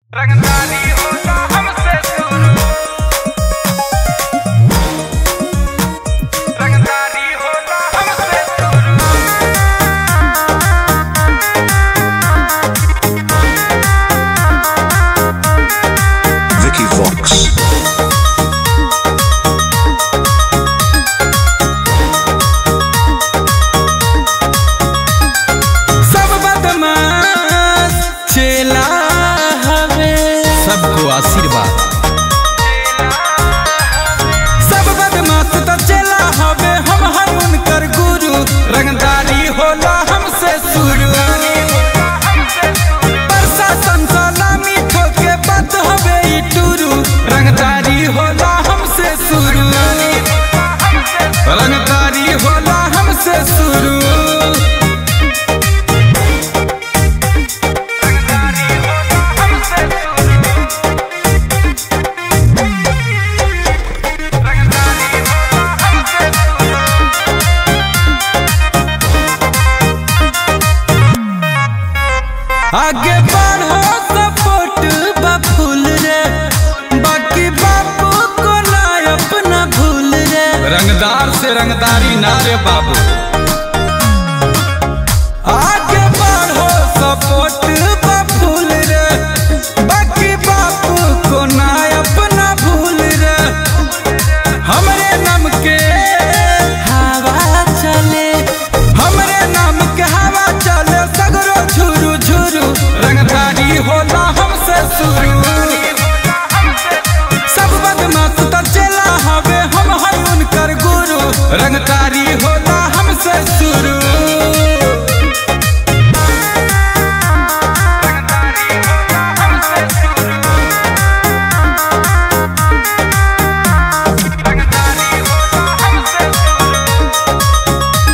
रंगदारी होला हमसे शुरू रंगदारी होला हमसे शुरू Vicky Vox. सब बदमाश चेला हवे सबको आशीर्वाद सब बदमाश तो चेला हवे हम हर उनकर गुरु रंगदारी होला हमसे शुरू प्रशासन सलामी ठोके बात हवे ई टुरू रंगदारी होला हमसे शुरू रंगदारी होला हमसे शुरू रंगदारी होला हमसे शुरू रंगदारी होला हमसे शुरू आगे बढ़ो सपोर्ट बफूल रे बाकी बापू को ना अपना भूल रे रंगदार से रंगदारी ना रे बाबू आगे बढ़ो सपोर्ट बफूल रे बाकी बापू को ना अपना भूल रे हमरे नाम के हवा चले हमरे नाम के हवा चले सगरो झुरु झुरु रंगदारी होला हमसे शुरू सब बदमाश तो चला हवे हम है उनकर गुरु रंगदारी होला हमसे शुरू रंगदारी होला हमसे शुरू रंगदारी होला हमसे शुरू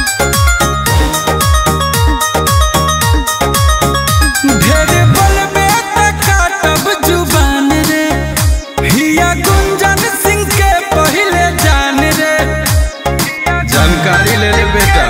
ढेर बोलबे त काटब जुबान रे हिया गुंजन सिंह के पहिले जान रे जानकारी ले ले बेटा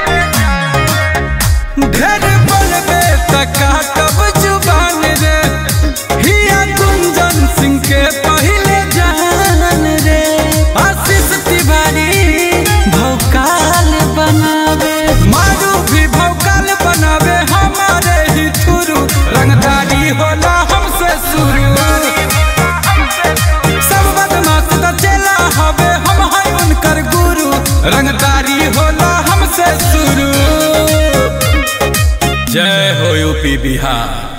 ढेर बोलबे त काटब जुबान रे हिया गुंजन सिंह के पहिले जान रे आशीष तिवारी भौकाल बनावे मारू भी भौकाल बनावे हमारे ही थुरू रंगदारी होला हमसे शुरू सब बदमाश तो चला हवे हम है उनकर गुरु रंगदारी होला हमसे शुरू जय हो यूपी बिहार